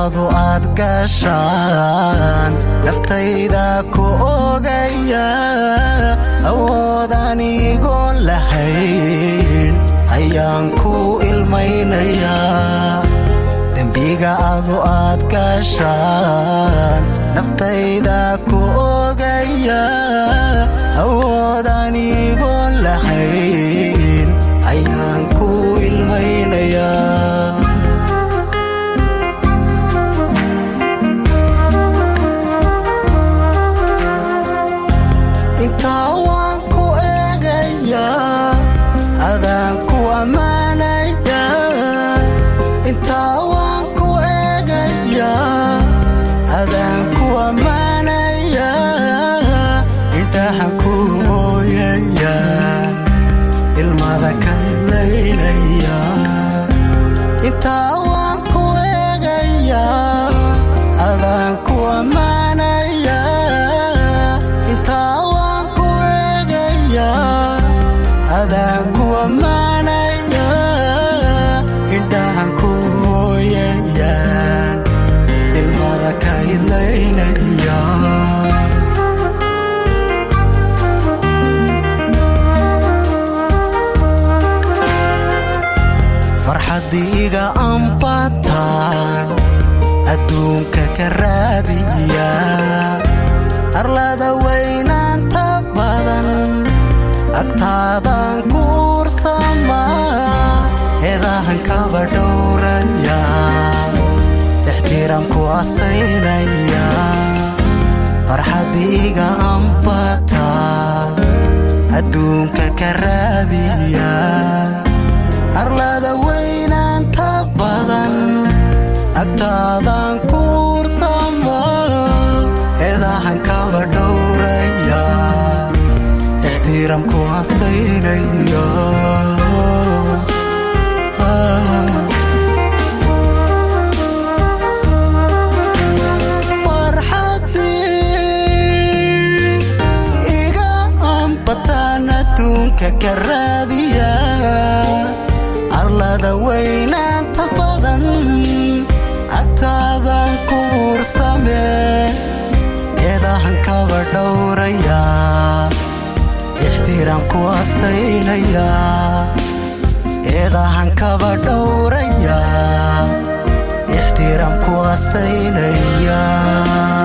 adu aad gashaan naftayda ku ogaya awood anigoon lahayn ayaan ku ilmaynayaa dembiga adu aad gashaan naftayda ku ogaya awood anigoon lahayn ayaan ku ilmaynayaa intaa waan ku eegayaa adaan ku ammaanayaa intaa waan ku eegayaa adaan ku ammaanayaa indhaha ku mooyayaa ilmada ka idlaynayaa intaa waan ku eegayaa adaan ku ammaanayaa intaa waan ku eegayaa adaan ku ammaanayaa indhahan ku mooyayaan ilmada ka idlaynayaa farxadiiga ambataan adduunka ka raadiya arlada weynaanta badan agtaadan ku ursamaa eedahan kaba dhowraya ixtiraamku astaynaya farxadiiga ambataan adduunka ka raadiya arlada weynaanta badan agtaadan ku ursama eedahan kaba dhowraya ixtiraamku astaynaya farxadii iga ambataan adduunka ka raadiya arlada weynaanta badan agtaadan ku ursame eedahan kaba dhowraya ixtiraamku astaynaya eedahan kaba dhowraya ixtiraamku astaynaya